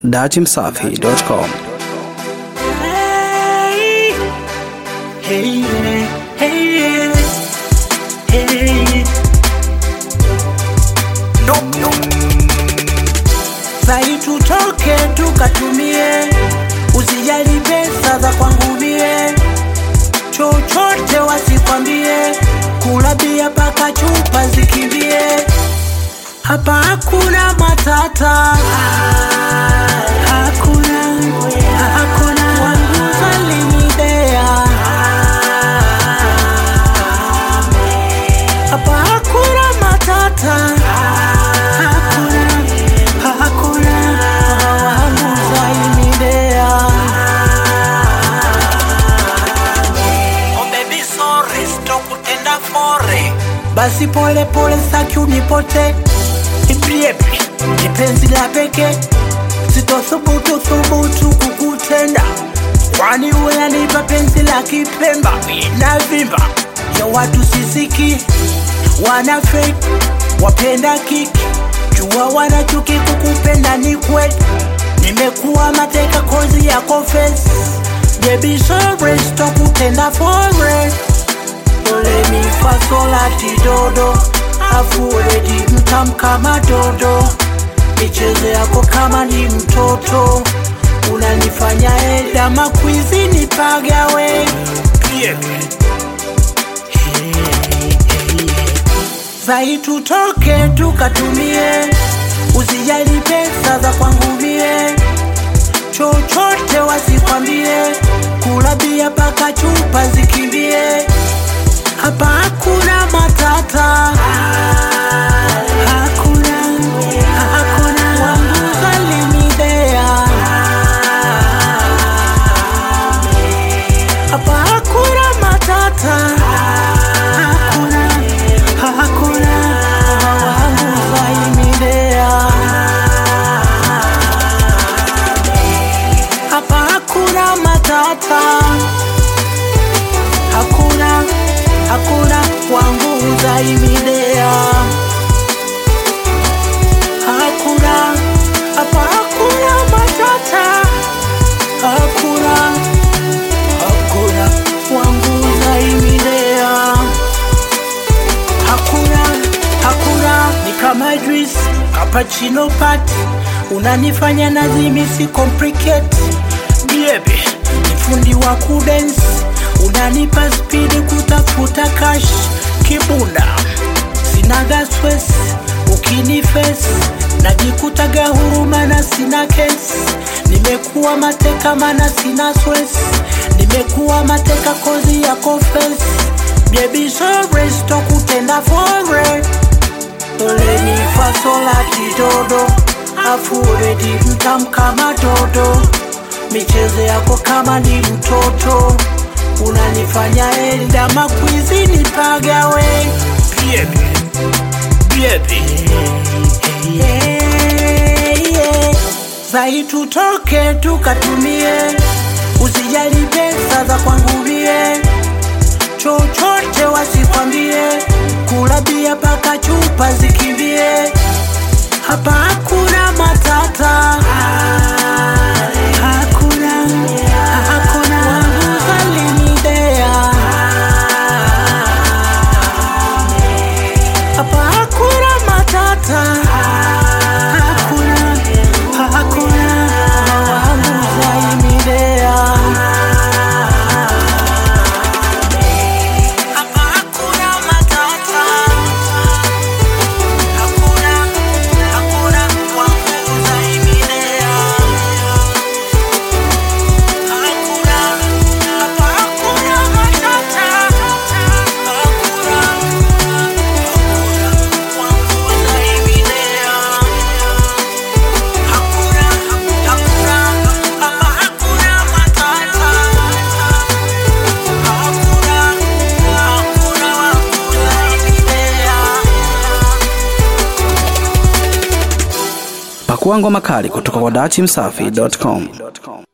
datimsafi.com. Hey, hey, hey, hey. Sai tutoke tukatumie, usijali pesa za kwangu mie, chochote wasikwambie, kula bia paka chupa zikimbie, hapa hakuna matata, hakuna hakuna wangu salimidea, hapa hakuna matata, hakuna hakuna wangu salimidea. Oh baby sorry, sitokutenda fore. Basi pole pole saki unipote Ipriepi, ni penzi la peke Sitothubutu thubutu kukutenda Kwani unanipa penzi la kipemba Inavimba ya watu sisiki Wana fake, wapenda kiki Jua wanachuki kukupenda ni kweli Nimekuwa mateka kozi ya confess Baby sorry, sitokutenda fore Dole mi fa sol ati dodo Afu redi mtam kama dodo Michezo yako kama ni mtoto Unanifanya eda makwizi nipagawe Zai tutoke tukatumie Usijali pesa za kwangu mie Chochote wasikwambie Kula bia paka chupa zikimbie hapa hakuna matata, hakuna hakuna wangu salimidea, hapa hakuna matata, hakuna hakuna wangu salimidea, hapa hakuna matata hakuna hakuna wangu zaimidea hakuna hapa hakuna matata hakuna hakuna wangu zaimidea hakuna hakuna ni kama juice cappuccino pat unanifanya nazimisi complicate baby ni fundi wa kudance unanipa spidi kutafuta cash kibunda sinaga stress ukinifes najikutaga huruma na sina kesi nimekuwa mateka mana sina stress nimekuwa mateka kozi ya confess baby sorry sitokutenda fore Doleni fasolati dodo afu redi mtam kama dodo michezo yako kama ni mtoto unanifanya enda makwizi nipagawe Baby, baby. Yeah, yeah. Zai tutoke tukatumie usijali pesa za kwangu mie chochote wasikwambie kula bia paka chupa zikimbie hapa hakuna matata hakuna hakuna wangu salimidea hapa hakuna matata hakuna hakuna wangu salimidea hapa hakuna matata hakuna hakuna wangu zaimidea hakuna hapa hakuna matata hakuna wangu zaimidea hakuna hakuna hapa hakuna matata hakuna hakuna wangu zaimidea Pakua ngoma kali kutoka kwa datimsafi.com.